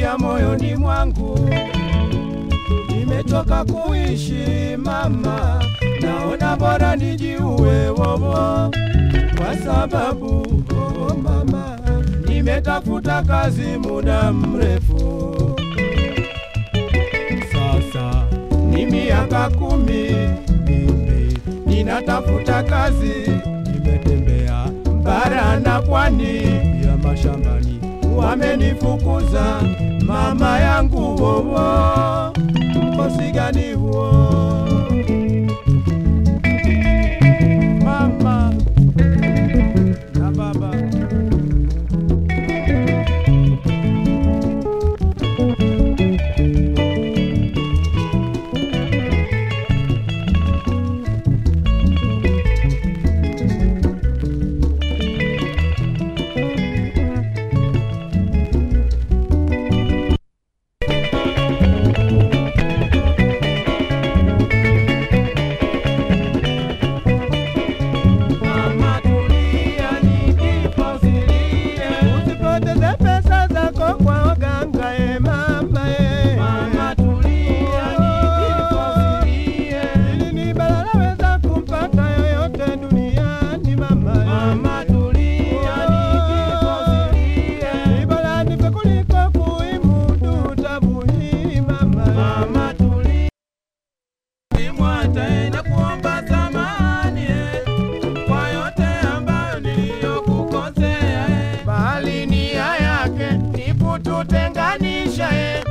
nalia moyoni mwangu, nimechoka kuishi mama, naona bora nijiue wowo, kwa sababu oh mama, nimetafuta kazi muda mrefu sasa ni miaka kumi mimi ninatafuta kazi, nimetembea bara na pwani ya mashambani, wamenifukuza mama yangu wowo, mkosi gani huo mama na baba? Mama tulia, nikiposilie. Usipoteze pesa zako kwa waganga e mama e. Mama tulia, nikiposilie. Hili ni balaa laweza kumpata yoyote duniani mama e. Mama tulia, nikiposilie. Ni bora nife kuliko kuimudu tabu hii mama e. Mama tulia. Nimwate na kuomba samahani eh, kwa yote ambayo niliyokukosea eh. Bali nia yake ni kututenganisha eh,